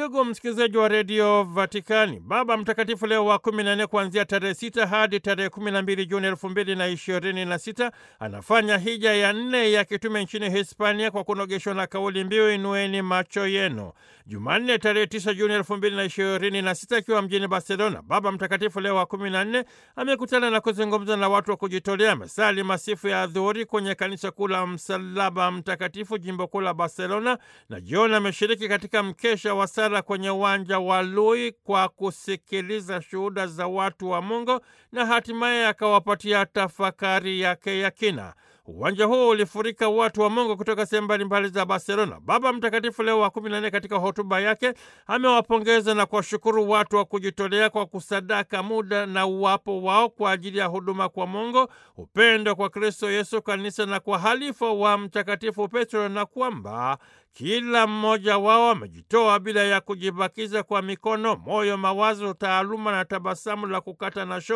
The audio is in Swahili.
Ndugu msikilizaji wa redio Vatikani, Baba Mtakatifu Leo wa kumi na nne kuanzia tarehe sita hadi tarehe kumi na mbili Juni elfu mbili na ishirini na sita anafanya hija ya nne ya kitume nchini Hispania kwa kunogeshwa na kauli mbiu inueni macho yenu. Jumanne tarehe tisa Juni elfu mbili na ishirini na sita akiwa mjini Barcelona, Baba Mtakatifu Leo wa kumi na nne amekutana na kuzungumza na watu wa kujitolea. Amesali masifu ya adhuhuri kwenye kanisa kuu la Msalaba Mtakatifu, jimbo kuu la Barcelona, na jioni ameshiriki katika mkesha wa sala kwenye uwanja wa Lui kwa kusikiliza shuhuda za watu wa Mungu na hatimaye akawapatia tafakari yake ya kina. Uwanja huo ulifurika watu wa Mungu kutoka sehemu mbalimbali za Barcelona. Baba Mtakatifu Leo wa kumi na nne katika hotuba yake amewapongeza na kuwashukuru watu wa kujitolea kwa kusadaka muda na uwapo wao kwa ajili ya huduma kwa Mungu, upendo kwa Kristo Yesu, kanisa na kwa halifa wa Mtakatifu Petro, na kwamba kila mmoja wao amejitoa bila ya kujibakiza kwa mikono, moyo, mawazo, taaluma na tabasamu la kukata na shoka